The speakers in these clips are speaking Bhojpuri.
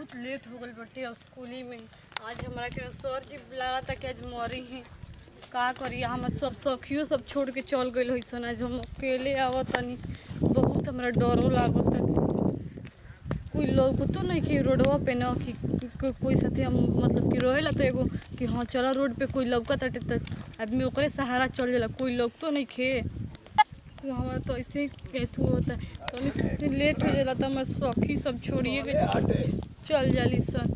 बहुत लेट हो गल बटे स्कूली में आज हमरा के सर जी बुलावा था कि आज मरी ही का करी हमर सब सखियो सब छोड़ के चल गइल होइसन आज हम अकेले आवत तनी बहुत हमरा डरो लागत कोई लोग तो नहीं कि रोडवा पे न कि को, कोई साथे हम मतलब कि रहेला तो एगो कि हाँ चला रोड पे कोई लौकत ताटे तो आदमी ओकरे सहारा चल जाला कोई लोग तो नहीं खे तो हमारा तो ऐसे ही एथू होता है तो लेट हो जाला तो हमारे सखी सब छोड़िए के चल जाली सन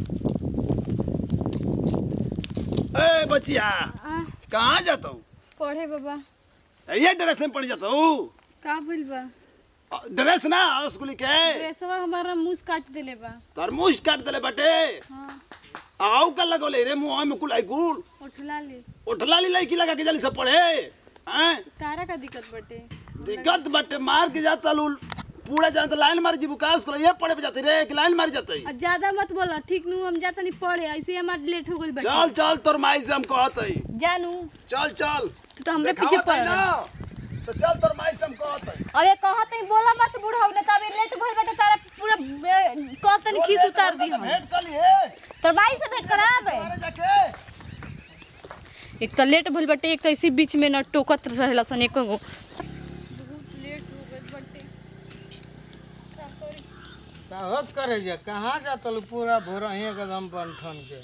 ए बचिया आ कहाँ जाता हूँ पढ़े बाबा ये ड्रेस में पड़ जाता हूँ का भइल बा ड्रेस ना स्कूल के ड्रेसवा हमारा मुंह काट देले बा तरमूज काट दले बटे हाँ आओ का लगोले रे मुंह में कुल आई कुल उठला ले उठला ली लड़की लगा के जल्दी से पढ़े हैं तारा का दिक्कत बटे दिक्कत बटे मार के जाता लू पूरा जानता लाइन मार जीबू का स्कूल ये पढ़े पे जाते रे कि लाइन मार जाते अब ज्यादा मत बोला ठीक नु हम जाता नहीं पढ़े ऐसे हमार लेट हो गइल बटे चल चल तोर माई से हम कहत हई जानू चल चल तू तो हमरे पीछे देखावत पड़ हई रहा ना। तो चल तोर माई से हम कहत हई अरे कहत नहीं बोला मत बुढ़ाऊ ने तब लेट भइल बटे तारा पूरा कहत नहीं खीस उतार दी हम भेंट कर लिए तो भाई से भेंट कराबे मारे जाके एक तो लेट भइल बटे एक तो इसी बीच में न टोकत रहेला सन एको गो बहुत लेट हो गइल बटे का करे जा कहाँ जातल पूरा भोर ही एकदम बनठन के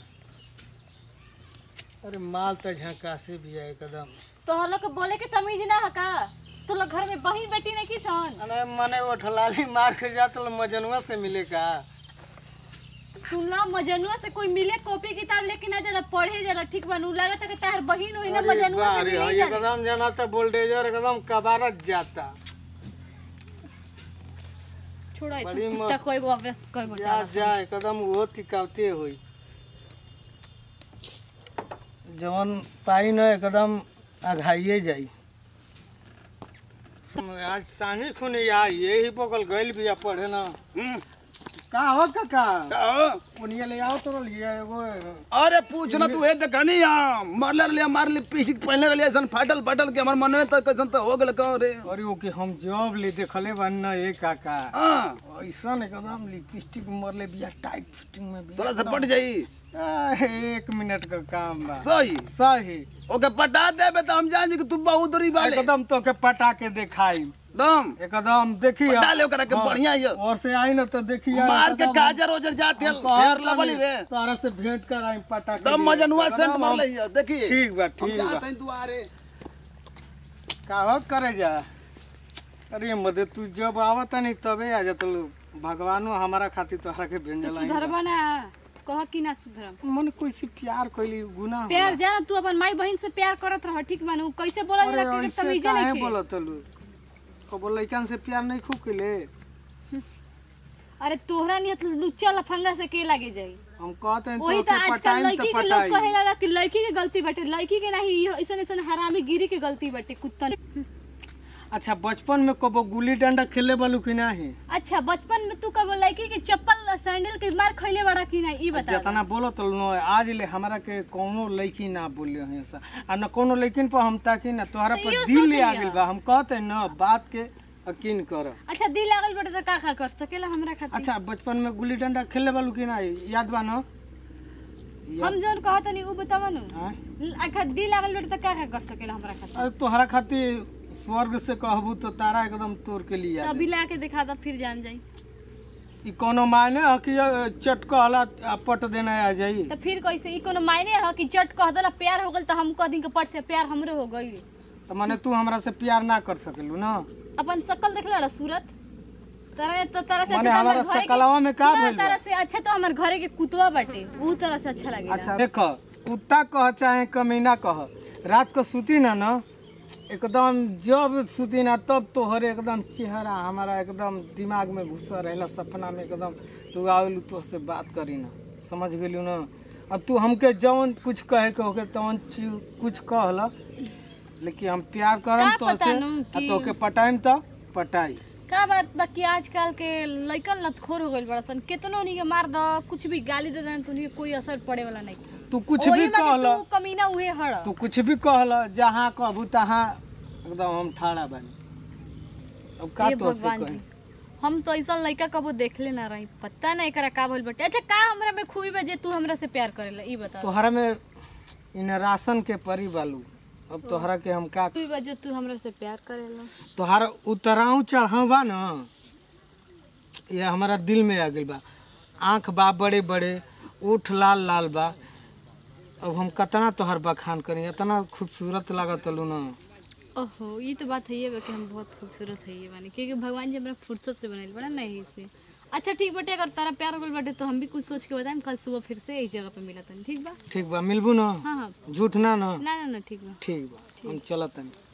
अरे माल तो झकासे भी है एकदम तो हम लोग के बोले के तमीज ना है का तो लोग घर में बही बेटी नहीं की सन अरे मने वो ठलाली मार के जातल मजनुआ से मिले का सुनला मजनुआ से कोई मिले कॉपी किताब लेके ना जाला पढ़े जाला ठीक बनू लागत है कि तार बहिन हुई ना अरे मजनुआ से बारे, मिले हाँ, जाला एकदम जना तो वोल्टेजर एकदम कबारत जाता छोड़ा बड़ी इतना मस्त। कोई गो अभ्यास कोई गो जा जाला जा एकदम वो टिकावते हुई जवन पाई न एकदम अघाइए जाई आज सांझे खुने आई यही बगल गइल बिया पढ़े ना हम्म, का हो काका का हो? उनिया ले आओ तो लिए एगो अरे पूछ ना तू हे देखनी हां मारले रलिया मार ली पीछ पहले रलिया सन फाटल फाटल के हमर मन में तो कैसन तो हो गेल कहो रे अरे ओ के हम जॉब ले देखले बन ना ए काका हां ऐसन एकदम लिपस्टिक मरले बिया टाइट फिटिंग में बिया तोरा से पट जाई आ, एक मिनट का काम बा सही सही ओके पटा देबे तो हम जान कि तू बहुत दूरी वाले एकदम तो के पटा के दिखाई दम एकदम देखी पटा ले ओकरा के बढ़िया ये और से आई ना तो देखी मार के काजर ओजर जाते फेर लबली रे तारा से भेंट कर आई पटा के दम लिए। मजनुआ एकदम सेंट हम- मारले ये देखी ठीक बा हम ठीक बा जाते हैं दुआरे का हो करे जा अरे मदे तू जब आवत नहीं तबे आ जात भगवानो हमारा खातिर तोहरा के तो भेंजल आई सुधरबा ना कह कि ना सुधरम मन कोई से प्यार कइली गुनाह प्यार जा तू अपन माई बहन से प्यार करत रह ठीक बनू कैसे बोला अरे जाला कि ऐसे तमीजे काहे नहीं के बोलत लू कबो लइकन से प्यार नहीं खूब कइले अरे तोहरा नियत लुच्चा लफंगा से के लागे जाई हम कहते हैं वही तो तो के आजकल पटाई लड़की तो के लोग पटाई कहे लगा कि लड़की के गलती बाटे लड़की के नहीं ऐसा ऐसा हरामी गिरी के गलती बाटे कुत्ता अच्छा बचपन में कबो गुल्ली डंडा खेले बालू कि नहीं अच्छा बचपन में तू कब लड़की के चप्पल सैंडल के मार खैले बड़ा कि नहीं ई बता जितना बोलो तो नो आज ले हमरा के कोनो लड़की ना बोले हैं ऐसा आ न कोनो लड़किन पर हम ताकि ना तोहरा तो पर इहो दिल सोच ले आ लिया। गेल बा हम कहते न बात के यकीन कर अच्छा दिल लागल बाटे तो का का कर सकेला हमरा खातिर अच्छा बचपन में गुल्ली डंडा खेले बालू कि ना याद बा न हम जोन कहत नहीं उ बतावा नु हाँ? अच्छा दिल लागल बाटे तो का का कर सकेला हमरा खातिर अरे तोहरा खातिर स्वर्ग से कहबू तो तारा एकदम तोड़ के लिए तो अभी ला के दिखा दो फिर जान जाई ई कोनो मायने ह कि चट कहला आ पट देना आ जाई तो फिर कैसे ई कोनो मायने है कि चट कह देला प्यार हो गल तो हम कह दी के पट से प्यार हमरे हो गई तो माने तू हमरा से प्यार ना कर सकेलू ना अपन शकल देख ला सूरत तरह तो तरह से माने अच्छा तो हमारा हमार घरे के- सकलवा में का सुना, भइल बा? तरह से अच्छा तो हमारे घरे के कुतवा बाटे ऊ तरह से अच्छा लगेला अच्छा देख कुत्ता कह चाहे कमीना कह रात को सूती ना ना एकदम जब सूती ना तब तोहरे एकदम चेहरा हमारा एकदम दिमाग में घुसा रहेला सपना में एकदम तू आवेलू तो से बात करी ना समझ गेलू ना अब तू हमके जवन कुछ कहे के होके तवन चीज कुछ कहला लेकिन हम प्यार करम का तो पता से नु आ कि- तोके पटाइम तो पटाई का बात बाकी आजकल के लइकन लतखोर हो गइल बड़ा सन केतनो नी के मार द कुछ भी गाली दे देन तो नी कोई असर पड़े वाला नहीं तू कुछ ओही भी में कि कहला तू कमीना उहे हड़ तू कुछ भी कहला जहाँ कहबू तहाँ एकदम हम ठाड़ा बानी अब का हे तो से भगवान कही जी हम तो ऐसा लड़का कबो देखले ना रही पता नहीं एकरा का भइल बटे अच्छा का हमरा में खूबी बा जे तू हमरा से प्यार करेला ई बता तोहरा में इन राशन के परी बालू अब तोहरा के हम का खूबी बा जे तू हमरा से प्यार करेला तोहरा उतराऊ चढ़ाऊ बा न ये हमारा दिल में आ गइल बा आँख बा बड़े बड़े ओठ लाल लाल बा अब हम कतना तोहर बखान करी इतना खूबसूरत लागत लू न ओहो ये तो बात है बा कि हम बहुत खूबसूरत है ये बानी क्योंकि भगवान जी हमरा फुर्सत से बनाइल बड़ा नहीं से अच्छा ठीक बटे अगर तारा प्यार हो गइल बाटे तो हम भी कुछ सोच के बताएं कल सुबह फिर से इस जगह पे मिला तनी ठीक बा ठीक बा मिलबू न हाँ हाँ झूठ ना न ना ना ना ठीक बा ठीक बा हम चलत तनी